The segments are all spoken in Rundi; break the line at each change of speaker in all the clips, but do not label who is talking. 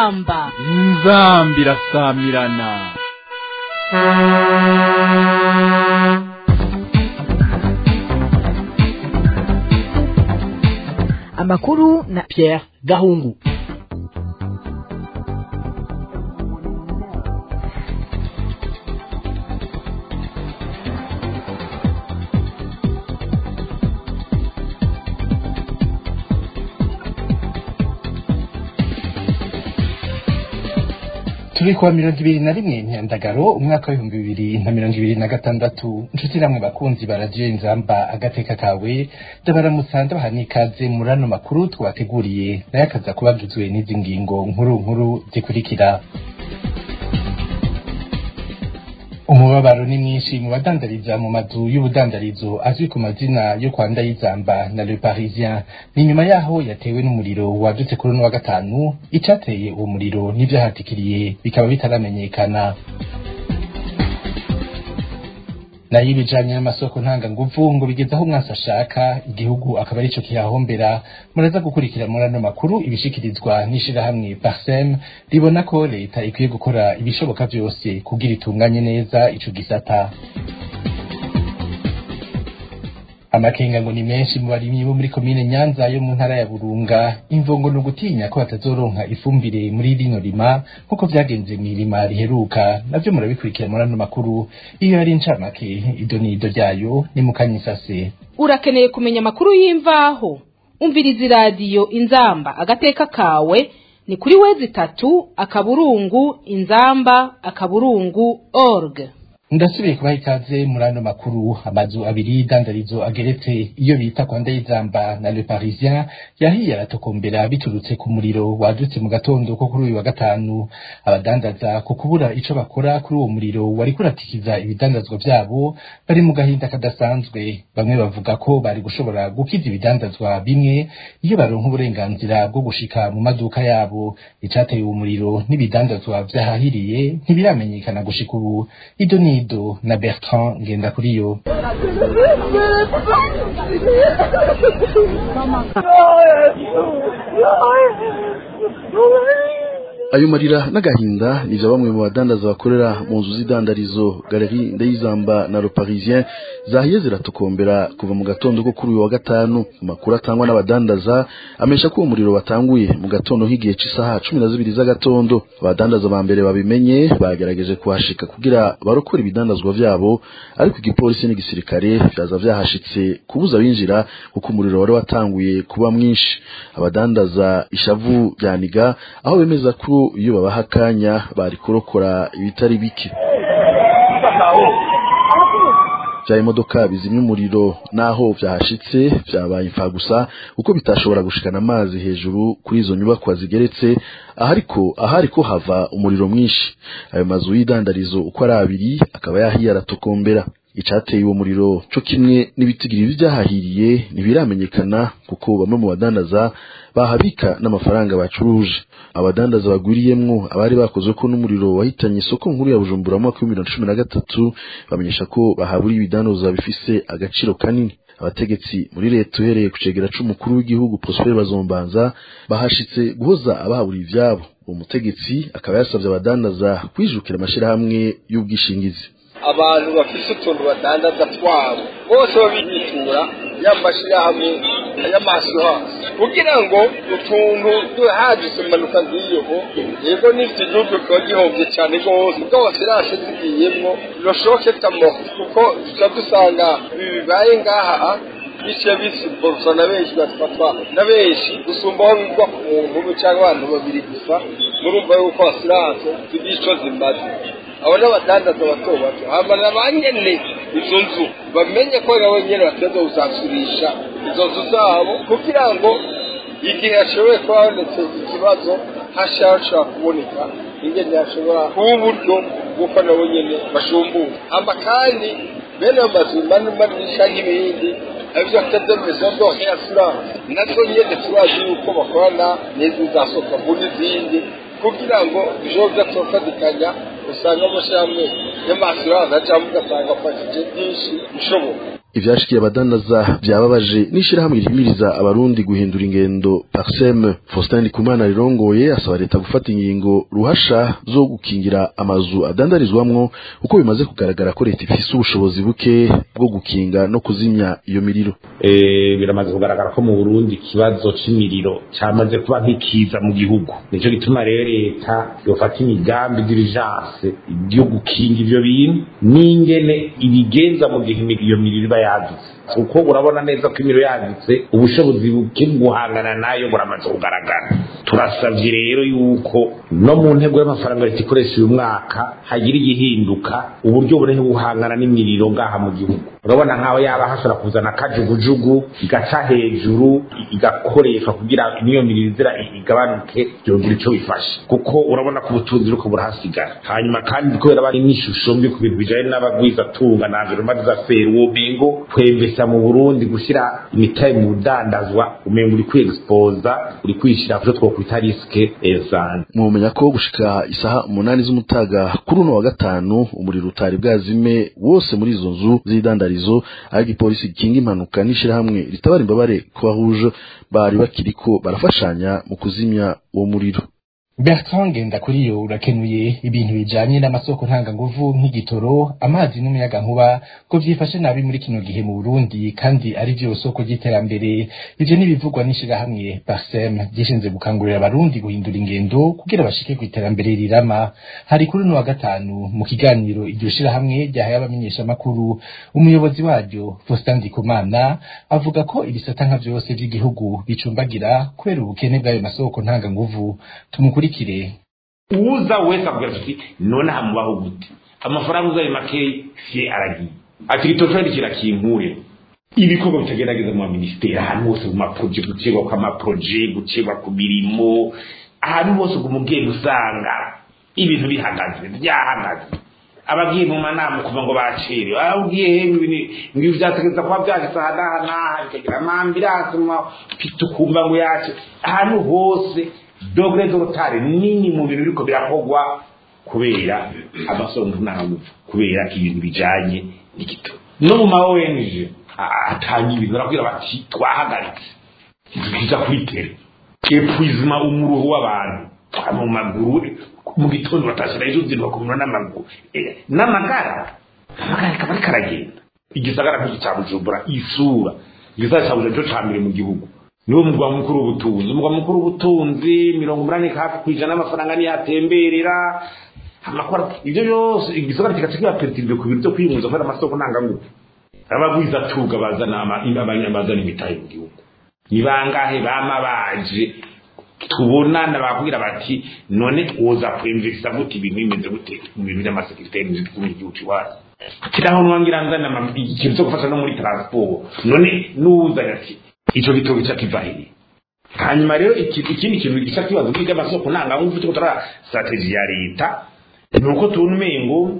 inzamba
inzambi irasamirana
amakuru na Pierre Gahungu
turi kuwa mirongo ibiri na rimwe ntiyandagaro umwaka w'ibihumbi bibiri na mirongo ibiri na gatandatu inshuti namwe bakunzi ba radiyo inzamba agateka kawe ndabaramutsa ndabaha n'ikaze muri ano makuru twabateguriye nayo akaza kuba agizwe n'izi ngingo nkuru nkuru zikurikira umubabaro ni mwinshi mu badandariza mu mazu y'ubudandarizo azwi ku mazina yo kwa Ndayizamba na Le Parisien ni nyuma yaho yatewe n'umuriro wadutse kuri uno wa gatanu icateye uwo muriro n'ivyahatikiriye bikaba bitaramenyekana nayo ibijanye n'amasoko ntanganguvu ngo bigeze aho umwasi ashaka igihugu akaba arico kihahombera muraza gukurikira muri ano makuru ibishikirizwa n'ishirahamwe parsem ribona ko leta ikwiye gukora ibishoboka vyose kugira itunganye neza ico gisata amakenga ngo ni menshi mu barimyi bo muri komine nyanza yo mu ntara ya burunga imvungo ni ugutinya ko batazoronka ifumbire muri rino rima nk'uko vyagenze mw'irima riheruka navyo murabikurikira muri ano makuru iyo ari incamake ido n'ido ryayo ni mu kanyisase
urakeneye kumenya amakuru y'imvaho umviriza iradiyo inzamba agateka kawe ni kuri wezi itatu akaburungu inzamba akaburungu org
ndasubiye kubaha ikaze muri ano makuru amazu abiri y'idandarizo ageretse iyo bita kwa ndayizamba na le parisien yahiye aratokombera biturutse ku muriro wadutse mu gatondo ko kuri uyu wa gatanu abadandaza ku kubura ico bakora kuri uwo muriro wari kuratikiza ibidandazwa vyabo bari mu gahinda kadasanzwe bamwe bavuga ko bari gushobora gukiza ibidandazwa bimwe iyo baronka uburenganzira bwo gushika mu maduka yabo icateye uwo muriro n'ibidandazwa vyahahiriye ntibiramenyekana gushika ubu ido ni Nido na Bertrand Ngendakuriyo
ayo marira n'agahinda nivyo bamwe mu badandaza bakorera mu nzu z'idandarizo Galerie Ndayizamba na Le Parisien zahiye ziratukombera kuva mu gatondo ko kuri uyu wa gatanu amakuru atangwa n'abadandaza amesha ko uwo muriro watanguye mu gatondo h'igihe c'isaha cumi na zibiri z'agatondo abadandaza ba mbere babimenye bagerageje kuhashika kugira barokore ibidandazwa vyabo ariko igipolisi n'igisirikare vyaza vyahashitse kubuza binjira kuko umuriro wari watanguye kuba mwinshi abadandaza ishavu ryaniga aho bemeza ko iyo babaha akanya bari kurokora ibitari bike vya imodoka bizimya umuriro naho vyahashitse vyabaye imfa gusa kuko bitashobora gushikana amazi hejuru kuri izo nyubakwa zigeretse ahariko ahariko hava umuriro mwinshi ayo mazu y'idandarizo uko ari abiri akaba yahiye aratokombera icateye uwo muriro co kimwe n'ibitigiri vyahahiriye ntibiramenyekana kuko bamwe mu badandaza bahabika n'amafaranga bacuruje abadandaza bagwiriyemwo abari bakozwe ko n'umuriro wahitanye isoko nkuru ya Bujumbura mu mwaka w'ibihumbi bibiri na cumi na gatatu bamenyesha ko bahaburiye ibidandazwa bifise agaciro kanini abategetsi muri leta uhereye ku cegera c'umukuru w'igihugu Prosper Bazombanza bahashitse guhoza abahaburiye ivyabo uwo mutegetsi akaba yasavye abadandaza kwijukira amashirahamwe y'ubwishingizi
abantu bafise utuntu badandaza twabo bose babigitura y'amashirahamwe y'amaso hasi kugira ngo utuntu duhagise impanuka nk'iyo yego n'ifite igihugu kiba gihombye cyane rwose ubwo wasirashe zigiyemwo birashoboke tamoho kuko tuca dusanga ibi bibaye ngaha biciye bisimburwa na benshi bafatwa na benshi gusumbaho bigwa ku muntu umwe cyangwa abantu babiri gusa murumva yuko asiranse zigira ico zimaze abo n'abadandaza bato bato hamana ba nyene izo nzu bamenye ko nabo nyene bateza kuzasurisha izo nzu zabo kugira ngo igihe hashoboye kuba habonetse ikibazo hashobora kuboneka ingene hashobora kuba uburyo bw'uko nabo nyene bashumbura hama kandi bene ayo mazu manini canke ibindi arivyo atademezo dohe assurance nazo nyene turazi yuko bakorana n'izi za sokabu n'izindi kugira ngo bishobore kudasofatikanya usanga amashyirahamwe y'amasiranse cyangwa ugasanga afashije byinshi bishoboka
ivyashikiye abadandaza vyababaje n'ishirahamwe rihimiriza abarundi guhindura ingendo parsem faustin ndikumana rirongoye asaba leta gufata ingingo ruhasha zo gukingira amazu adandarizwamwo uko bimaze kugaragara ko leta ifise ubushobozi buke bwo gukinga no kuzimya iyo miriro
eh biramaze kugaragara ko mu Burundi ikibazo c'imiriro cyamaze kuba nk'ikiza mu gihugu nico gituma rero leta yofata imigambi diligence yo gukinga ivyo bintu n'ingene ibigenza mu gihe iyo miriro iba yadutse kuko urabona neza ko imiriro yadutse ubushobozi buke guhangana nayo buramaze kugaragara turasabye rero yuko no mu ntego y'amafaranga leta ikoresha uyu mwaka hagira igihinduka uburyo burehe guhangana n'imiriro ngaha mu gihugu urabona nkaho yaba hashobora kuzana akajugujugu igaca hejuru igakoreshwa kugira n'iyo miriro izira igabanuke byongera icyo bifashe kuko urabona ko ubutunzi buriko burahasigara hanyuma kandi kubera bari n'ishusho mbi ku bintu bijanye n'abagwizatunga na environnement za feri uwo mengo kwembesa mu burundi gushira imitahe mu budandazwa umengo uri kwiexposa uri kwishira kuco twokwita risike ezane
mwomenya ko gushika isaha umunani z'umutaga kuri uno wa gatanu umuriro utari bwazime wose muri izo nzu z'idandarizo aho igipolisi gikinga impanuka n'ishirahamwe ritabara imbabare croix bari bakiriko barafashanya mu kuzimya uwo muriro
Bertrand Ngendakuriyo urakenuye ibintu bijanye n'amasoko ntanganguvu nk'igitoro amazi n'umuyagankuba ko vyifashe nabi muri kino gihe mu Burundi kandi ari vyo soko ry'iterambere ivyo nibivugwa n'ishirahamwe Parsem gishinze gukangurira abarundi guhindura ingendo kugira bashike ku iterambere rirama hari kuri no wa gatanu mu kiganiro iryo shirahamwe ryahaye abamenyesha makuru umuyobozi waryo Faustin Ndikumana avuga ko ibisata nka vyose vy'igihugu bicumbagira kubera ubukene bw'ayo masoko ntanganguvu tumukuri mukurikire
uza wese akubwira ati none hamubaho gute amafaranga uzaye make sie aragiye ati gitocari kirakinkure ibikorwa bitagerageza mu ministeri ahantu hose mu maproje gucegwa kwa maproje gucegwa ku mirimo ahantu hose uguma ugenda usanga ibintu bihagaze byahagaze abagiye mu manama kuva ngo bacerewe aho ugiye hewe ngo vyategeza kuba vyagisa hanaha naha bikagira amambiranse ukumva ngo yace ahantu hose dogere z'urutare nini mu bintu biriko birakorwa kubera amasonga ntabwo kubera ibintu bijanye n'igito no mu ma ONG atanga ibintu barabwira bati twahagaritse tuza kwitere epuizima umuruho w'abantu mu maguru mu gitondo batashira ejo zindi bakumura n'amaguru n'amagara amagara kaba ariko aragenda igisagara nk'iki cya bujumbura isura igisagara cya bujumbura cyo ca mbere mu gihugu niwo mugwa mukuru w'ubutunzi umugwa mukuru w'ubutunzi mirongo umunani hafi ku ijana y'amafaranga niyo atemberera amakora ibyo byose igisagara kigaca kiba perezida ku bintu byo kwiyunguza kubera amasoko ntangangufu abagwiza tuga bazana bazana imitahe mu gihugu ni bangahe bama baje tubonana bakubwira bati none woza kwinvesta gute ibintu bimeze gute mu bintu by'amasekirite mu gihugu iwacu kiraho nwangira nzana ikintu cyo gufasha no muri transport none nuza ati ico gitobo gica kiva hehe hanyuma rero ikindi kintu gica kibazo bwiga amasoko ntangangufu turiko tura strategy ya leta ni uko tubona umengo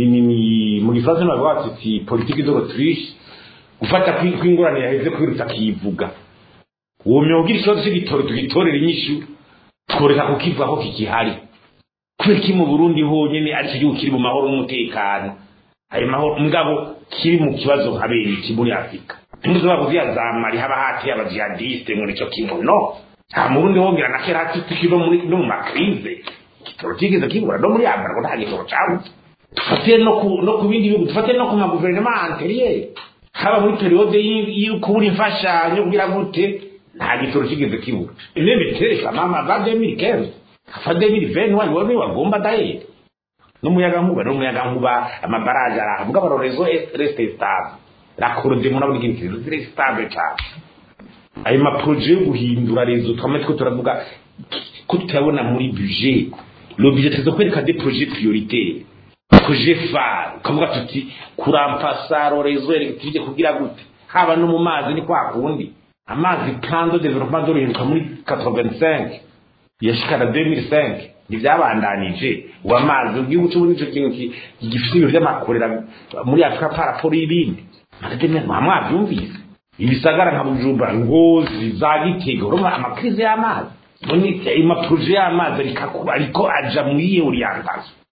ni mu gifaransa bavuga bati politique de l'Autriche gufata kw'ingorane yaheze kwirutsa akivuga uwo myuga ikibazo cy'igitoro tugitorera inyishu tworeka kukivaho kikihari kubera ki mu burundi honyine ari cyo gihugu kiri mu mahoro n'umutekano ayo mahoro mugabo kiri mu kibazo nka bene iki muri afurika ntimuzo bavuze ya zamari haba hateye abajihadiste ngo nicyo kimwe no nta murundi hongera na kera hati tukiri no muri no mu makrize igitoro kigeze kibura no muri afurika ngo nta gitoro cyabuze dufate no ku no ku bindi bihugu dufate no ku maguverinoma anteriere haba muri periode y'ukubura imfashanyo kugira gute nta gitoro kigeze kibura nebe tereka mama za 2015 afa 2021 wone wagomba daye n'umuyaga nkuba n'umuyaga nkuba amabaraje aravuga baro rezo reste stable la corde muna buri kintu kiri stable cyane ayo ma projet yo guhindura rezo twame two turavuga ko tutabona muri budget le budget tezo kwereka des projets prioritaires projet phare ukavuga tuti kurampasa rezo electrique kugira gute haba no mu mazi ni kwa kundi amazi plan de développement dorinduka muri 85 yashikana 2005 ntibyabandanije uwo amazi igihugu cy'ubu nicyo kintu gifite ibintu by'amakorera muri afurika paraporo y'ibindi amademe nta mwabyumvise ibisagara nka bujumbura ngozi za gitega urumva amakrize y'amazi none amaproje y'amazi ariko aja muri iyo orientation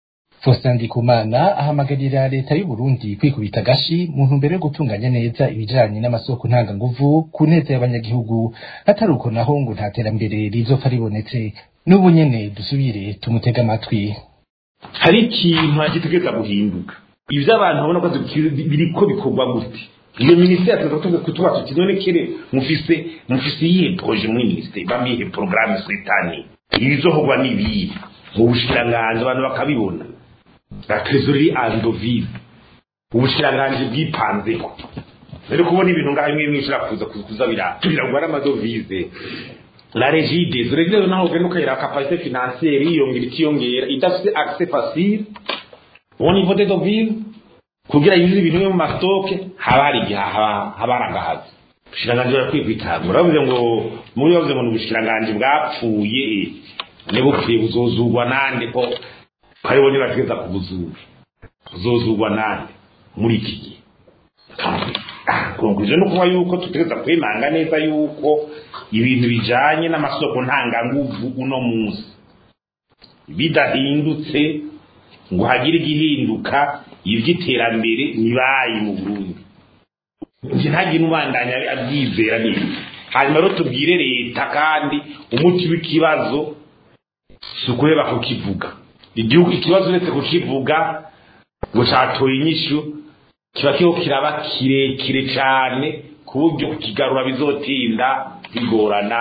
Faustin Ndikumana ahamagarira leta y'u Burundi kwikubita agashi mu ntumbero yo gutunganya neza ibijanye n'amasoko ntanganguvu ku neza y'abanyagihugu atari uko naho ngo nta terambere rizopfa ribonetse n'ubu nyene dusubire tumutega amatwi
hari ikintu gitegereza guhinduka ivyo abantu babona ko biriko bikorwa gute iyo minisiteri tuza kutuba tuti none kere mufise mufise iyihe proje muri minisiteri bamihe porogaramu setani ibizohogwa n'ibihe mu bushikiranganji abantu bakabibona la trésorerie andovise ubushikiranganji bwipanzeko rero kubona ibintu ngaho bimwe bimwe kuza kuza biraturira ngo ari amadovize la regide zo regide naho ugenda ukayira capacité financière yiyongera ikiyongera idafite accès facile au niveau des devises kugira yuzuze ibintu bimwe mu mastoke haba hari igihe haba hari agahazi ubushikiranganji barakwiye kwitangura bavuze ngo muri bavuze ngo ni ubushikiranganji bwapfuye ntibupfuye buzozugwa nande ko hariho nibategeza kubuzura buzozugwa nande muri iki gihe konkluziyo ni ukuvuga yuko tutegeza kwemanga neza yuko ibintu bijanye n'amasoko ntanganguvu uno munsi bidahindutse ngo hagire igihinduka ivy'iterambere ntibayi mu burundi nje ntagire ubandanya abyizera neza hanyuma rero tubwire leta kandi umuti w'ikibazo si ukuheba kukivuga igihugu ikibazo uretse kukivuga ngo catoye inyishu kiba kiriho kiraba kirekire cane ku buryo kukigarura bizotinda bigorana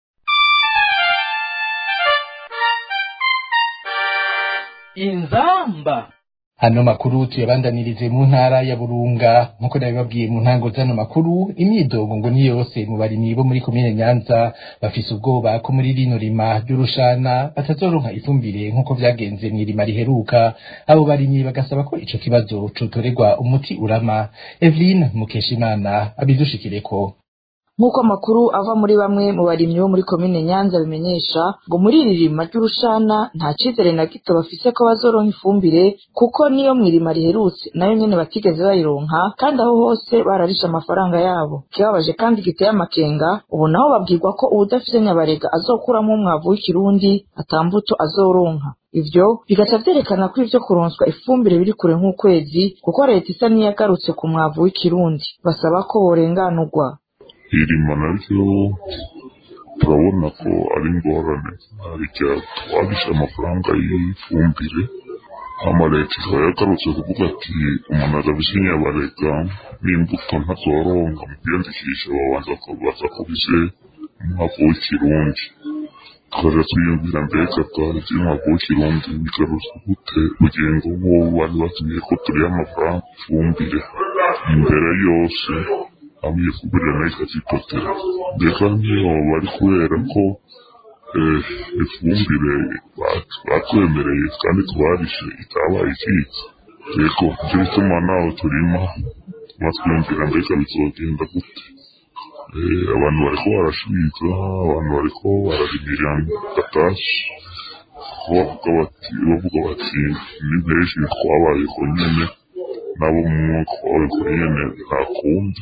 inzamba
hano makuru tuyabandanirize mu ntara ya burunga nk'uko nabibabwiye mu ntango z'ano makuru imyidogo ngo ni yose mu barimyi bo muri komine nyanza bafise ubwoba ko muri rino rima ry'urushana batazoronka ifumbire nk'uko vyagenze mw'irima riheruka abo barimyi bagasaba ko ico kibazo cotorerwa umuti urama eveline mukeshimana abidushikireko
nk'uko amakuru ava muri bamwe mu barimyi bo muri komine nyanza bimenyesha ngo muri iri rima ry'urushana nta cizere na gito bafise ko bazoronka ifumbire kuko niyo mw'irima riherutse nayo nyene batigeze bayironka kandi aho hose bararishe amafaranga yabo kibabaje kandi giteye amakenga ubu naho babwirwa ko uwudafise nyabarega azokuramwo umwavu w'ikirundi atambuto azoronka ivyo bigaca vyerekana ko ivyo kuronswa ifumbire biri kure nk'ukwezi kuko leta isa niyagarutse ku mwavu w'ikirundi basaba ko borenganurwa
irima naryo turabona ko ari ingorane harya twarishe amafaranga y'ifumbire hama leta ikaba yagarutse kuvuga ati umuntu arabise nyabarega n'imbuto ntazoronka mu kwiyandikisha babanza kubaza ko bize umwavu w'ikirundi tukaja twiyumvira mbega bwaje umwavu w'ikirundi bigarutse gute ugengo nk'uwo bari batumye ko turiho amafaranga ifumbire imbere yose hamwe ifumbire nayo ikazipotera mbega niyo bari kubera ko ifumbire batwemereye kandi twarishe itabaye ikiza yego nicyo bituma naho turima twumvira mbega bizogenda gute abantu bariko barashwiga abantu bariko bararimira gatasi bavuga bati bavuga bati ni benshi twabayeho nyene nabo mu mwaka wawe kuri nyene nta kundi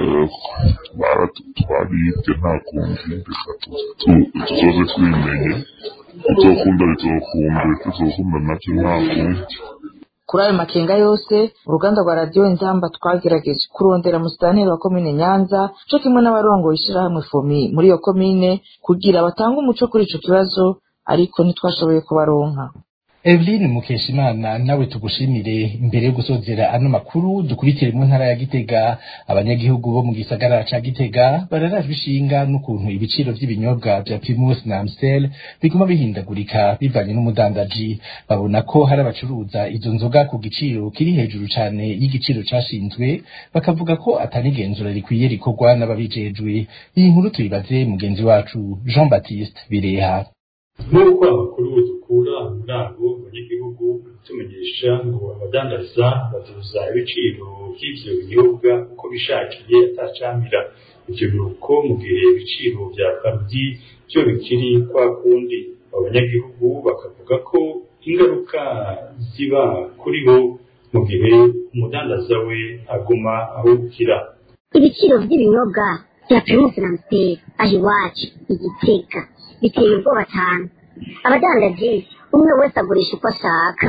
twaribye nta kundi reka tuzoze twimenye bizokunda bizokunda tuzokunda navyo nta kundi
kuri ayo makenga yose uruganda rwa radiyo inzamba twagerageje kurondera musitanteri wa komine nyanza co kimwe n'abarongoye ishirahamwe fomi muri iyo komine kugira batange umuco kuri ico kibazo ariko ntitwashoboye kubaronka
Eveline Mukeshimana nawe tugushimire imbere yo gusozera ano makuru dukubitire mu ntara ya Gitega abanyagihugu bo mu gisagara ca Gitega bararajwe ishinga n'ukuntu ibiciro vy'ibinyobwa vya Primus na Amstel biguma bihindagurika bivanye n'umudandaji babona ko hari abacuruza izo nzoga ku giciro kiri hejuru cane y'igiciro cashinzwe bakavuga ko atanigenzura rikwiye rikorwa n'ababijejwe iyi nkuru tuyibaze mugenzi wacu Jean Baptiste Bireha
nk'uko amakuru dukura muri abo banyagihugu tumenyesha ngo abadandaza baduza ibiciro by'ivyo binyobwa uko bishakiye atacamira ivyo biruko mu gihe ibiciro vya karudi vyo bikiri kwa kundi abanyagihugu bakavuga ko ingaruka ziba kuri bo mu gihe umudandaza we aguma ahubukira
ibiciro by'ibinyobwa bya primus na amstel aho iwacu igiteka biteye ubwoba cyane abadandaji umwe wese agurisha uko ashaka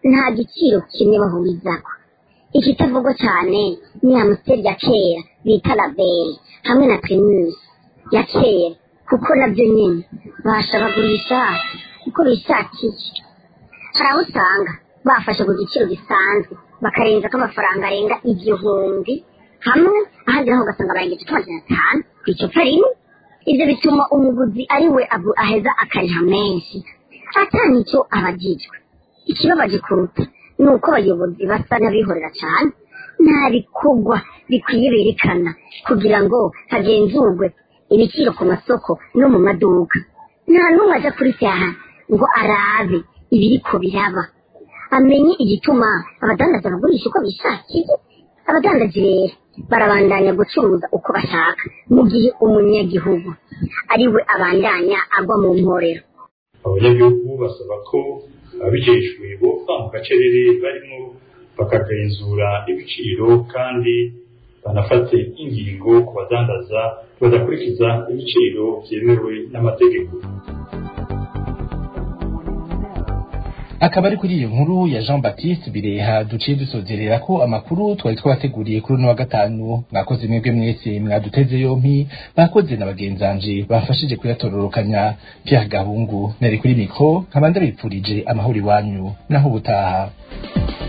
nta giciro kimwe bahurizako ikitavugwa cyane ni amusiteri ya kera bita laberi hamwe na primus ya kera kuko nabyo nyine basha bagurisha uko bishakiye hari aho usanga bafashe ku giciro gisanzwe bakarenza ko amafaranga arenga igihumbi hamwe ahandi naho ugasanga barengeje amajana atanu ku icupa rimwe ibyo bituma umuguzi ari we abu- aheza akariha menshi atani icyo abagijwe ikibabaje kuruta ni uko abayobozi basa n'abihorera cyane nta bikorwa bikwiye berekana kugira ngo hagenzurwe ibiciro ku masoko no mu maduka nta n'umwe aja kuri cyaha ngo arabe ibiriko biraba amenye igituma abadandaza bagurisha uko bishakiye abadandaji rero barabandanya gucuruza uko bashaka mu gihe umunyagihugu ari we abandanya agwa mu mporero
abanyagihugu basaba ko ababijejwe bova mu gacerere barimo bakagenzura ibiciro kandi banafate ingingo ku badandaza badakurikiza ibiciro byemewe n'amategeko
akaba ari kuri iyo nkuru ya jean baptiste bireha duciye dusozerera ko amakuru twari twabateguriye kuri uno wa gatanu mwakoze mwebwe mwese mwaduteze yompi bakoze na bagenzanje bafashije kuyatororokanya pierre gahungu nari kuri mikro nkaba ndabipfurije amahoro iwanyu naho ubutaha